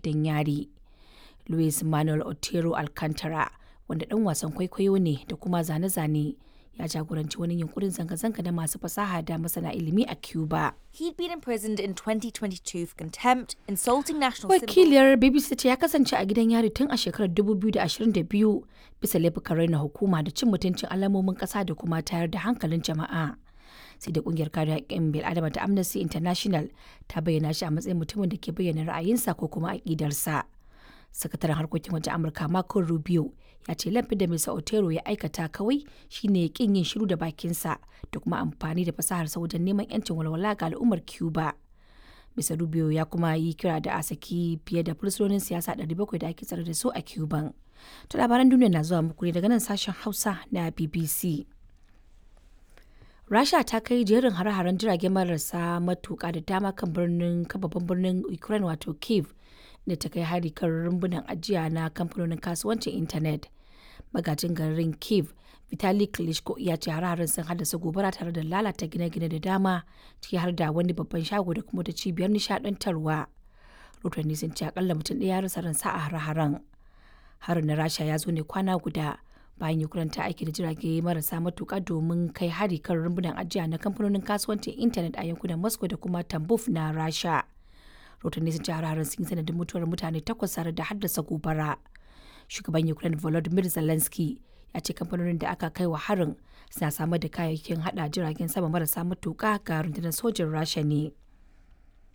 gidan yari. Luis Manuel Otero Alcantara, wanda ɗan wasan kwaikwayo ne da kuma zane-zane, ya jagoranci wani yunkurin zanga-zanga na masu fasaha da masana ilimi a Cuba. He'd been imprisoned in 2022 for contempt, insulting national symbols. Wakiliyar BBC ce ya kasance a gidan yari tun a shekarar 2022 bisa laifukan raina hukuma da cin mutuncin alamomin ƙasa da kuma tayar da hankalin jama'a. Sai da kungiyar kare haƙƙin bil'adama ta Amnesty International ta bayyana shi a matsayin mutumin da ke bayyana ra'ayinsa ko kuma aƙidarsa. Sakataren harkokin wajen Amurka Marco Rubio ya ce laifin da Mr. Otero ya aikata kawai shine kin yin shiru da bakinsa da kuma amfani da fasaharsa wajen neman 'yancin walwala ga al'ummar Cuba. Mr. Rubio ya kuma yi kira da a saki fiye da fursunonin siyasa 700 da ake tsare da su a Cuban. To labaran duniya na zuwa muku ne daga nan sashen Hausa na BBC. Rasha ta kai jerin hare-haren jirage marasa matuƙa da dama kan birnin babban birnin Ukraine wato Kiev da ta kai hari kan rumbunan ajiya na kamfanonin kasuwancin intanet. Magajin garin Kiev Vitali Klitschko ya ce hare-haren sun haddasa gobara tare da lalata gine-gine da dama ciki har da wani babban shago da kuma ta cibiyar nishadantarwa. Rotanni sun ce akalla mutum ɗaya ya rasa ransa a hare-haren. Harin na Rasha ya zo ne kwana guda bayan Ukraine ta aiki da jirage marasa matuƙa domin kai hari kan rumbunan ajiya na kamfanonin kasuwancin intanet a yankunan Moscow da kuma Tambov na Rasha. Rotanni sun ce hare-haren sun yi sanadin mutuwar mutane takwas tare da haddasa gobara. Shugaban Ukraine Volodymyr Zelensky ya ce kamfanonin da aka kai wa harin suna samar da kayayyakin hada jiragen sama marasa matuƙa ga rundunar sojin Rasha ne.